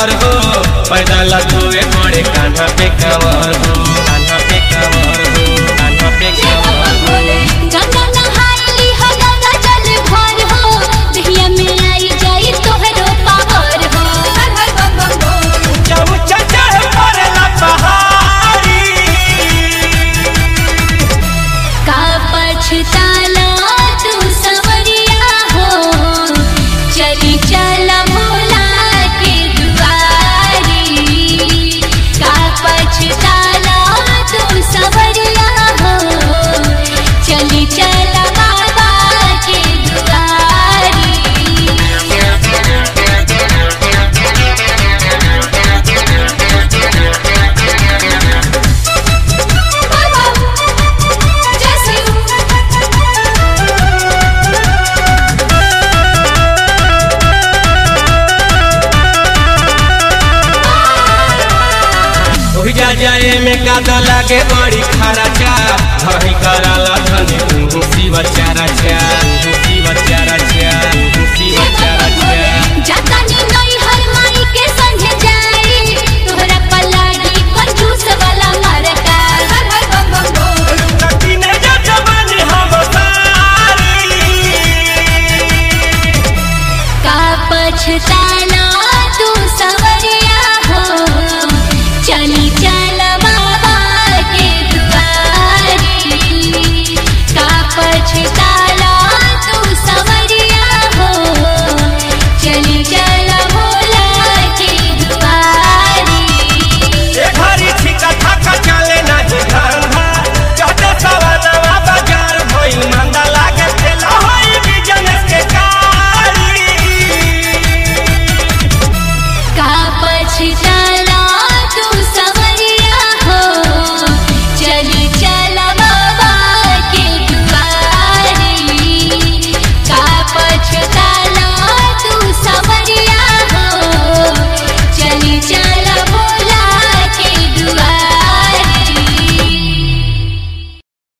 घर हो पैदल धोए पड़े कान्हा पे कांवर हो कान्हा पे कांवर हो कान्हा पे कांवर हो गंगा नहाइली हो गंगा जल भर हो दहिया में आई जाई तोहरो पावर हो हर हर बम बम बोल जब चचर पड़ला पहाड़ी का पछताला तू सवरिया हो चली चल भोला के दुआरी का पछताला तू सवरिया हो चली चल बाबा के दुआरी ओहि जा जाए में कादा लागे बड़ी खारा चा धही कराला धनी तू शिव चारा चा तू शिव चारा चा तू शिव चारा चा जातानी नई हर माई के संगे जाई तोहरा पलाड़ी कंजूस वाला मरका हर हर बम बम बोल कठिन जजमन हम सारी का पछता